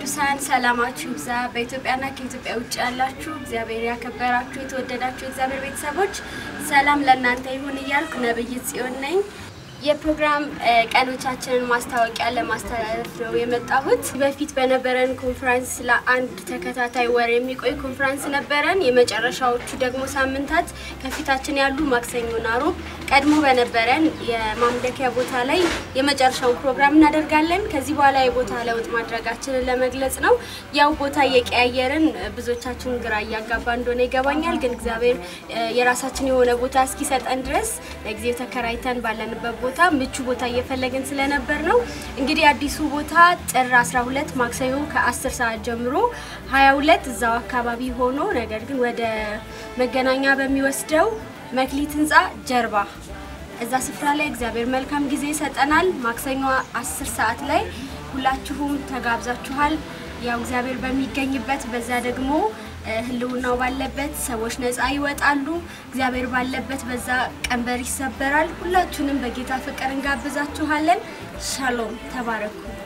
ቅዱሳን ሰላማችሁ ይብዛ። በኢትዮጵያና ከኢትዮጵያ ውጭ ያላችሁ እግዚአብሔር ያከበራችሁ የተወደዳችሁ የእግዚአብሔር ቤተሰቦች ሰላም ለእናንተ ይሁን እያልኩ ነብይት ጽዮን ነኝ። የፕሮግራም ቀኖቻችንን ማስታወቂያ ለማስተላለፍ ነው የመጣሁት። በፊት በነበረን ኮንፈረንስ ለአንድ ተከታታይ ወር የሚቆይ ኮንፈረንስ ነበረን። የመጨረሻዎቹ ደግሞ ሳምንታት ከፊታችን ያሉ ማክሰኞና ሮብ ቀድሞ በነበረን የማምለኪያ ቦታ ላይ የመጨረሻውን ፕሮግራም እናደርጋለን። ከዚህ በኋላ የቦታ ለውጥ ማድረጋችንን ለመግለጽ ነው። ያው ቦታ እየቀያየርን ብዙዎቻችሁን ግራ እያጋባ እንደሆነ ይገባኛል። ግን እግዚአብሔር የራሳችን የሆነ ቦታ እስኪሰጠን ድረስ ለጊዜው ተከራይተን ባለንበት ቦታ ምቹ ቦታ እየፈለግን ስለነበር ነው። እንግዲህ አዲሱ ቦታ ጥር 12 ማክሰኞ ከ10 ሰዓት ጀምሮ 22 እዛው አካባቢ ሆኖ ነገር ግን ወደ መገናኛ በሚወስደው መክሊት ህንፃ ጀርባ እዛ ስፍራ ላይ እግዚአብሔር መልካም ጊዜ ይሰጠናል። ማክሰኞ 10 ሰዓት ላይ ሁላችሁም ተጋብዛችኋል። ያው እግዚአብሔር በሚገኝበት በዛ ደግሞ ህልውናው ባለበት ሰዎች ነፃ ይወጣሉ። እግዚአብሔር ባለበት በዛ ቀንበር ይሰበራል። ሁላችሁንም በጌታ ፍቅር እንጋብዛችኋለን። ሻሎም፣ ተባረኩ።